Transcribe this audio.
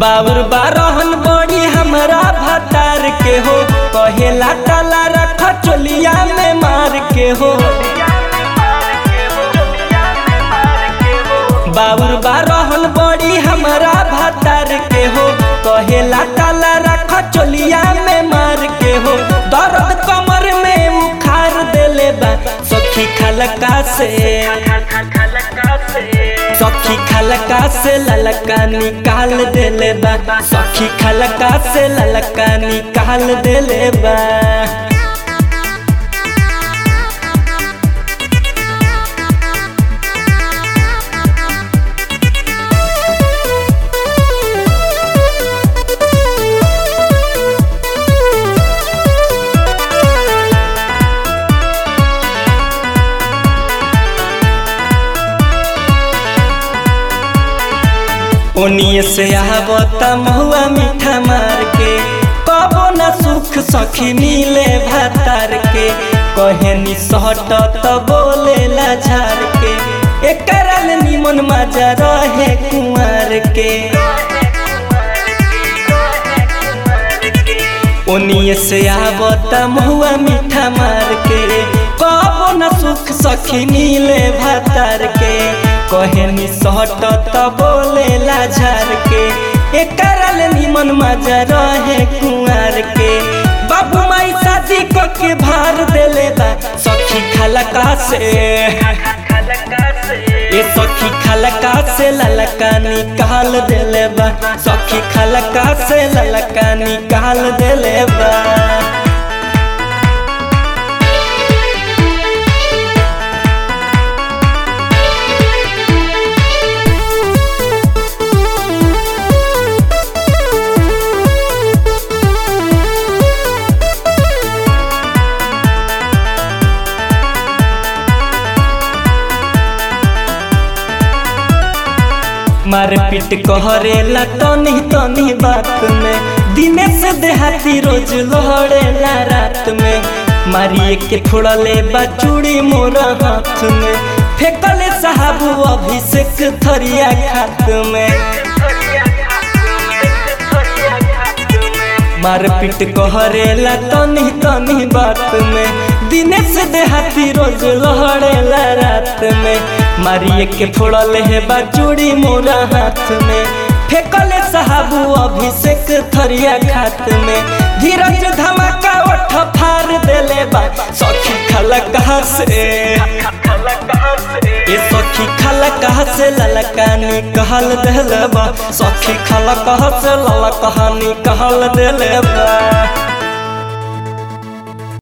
बाबुर बारहन बड़ी हमरा भतार के हो कहेला ताला रख चोलिया में मार के हो बाबुर बारहन बड़ी हमरा भतार के हो कहेला ताला रख चोलिया में मार के हो दर्द कमर में उखार देले बा सखी खलका से सखी खलका से ललका निकाल देले बा सखी खलका से ललका निकाल देले बा ओनिए से आवता महुआ मीठा मार के कबो न सुख सखी मिले भातार के कहेनी सहट त बोलेला झार के एकरल निमन मजा रहे कुंवर के ओनिए से आवता महुआ मीठा मार के कबो न सुख सखी मिले भातार के कहेनी सहट त बोलेला झार के एकरल निमन मजा रहे कुंवर के बाबू माई शादी क के भार देले बा सखी खलका से ए सखी खलका से ललका निकाल देले बा सखी खलका से ललका निकाल देले बा मारपीट कहरेला तनी तनी बात में दिने से देहाती रोज लहड़ेला रात में मारिए के थोड़ा ले चूड़ी मोरा हाथ में फेंकले साहब अभिषेक थरिया खात में मारपीट कहरेला तनी तनी बात में दिने से देहाती रोज लहड़ेला रात में मारिए के फोड़ल है बाचूड़ी मोरा हाथ में फेंकले साहब अभिषेक थरिया खात में धीरज धमाका ओठ फार देले बा सखी खलका से ए सखी खलका से ललका निकाल देले बा सखी खलका से ललका निकाल देले बा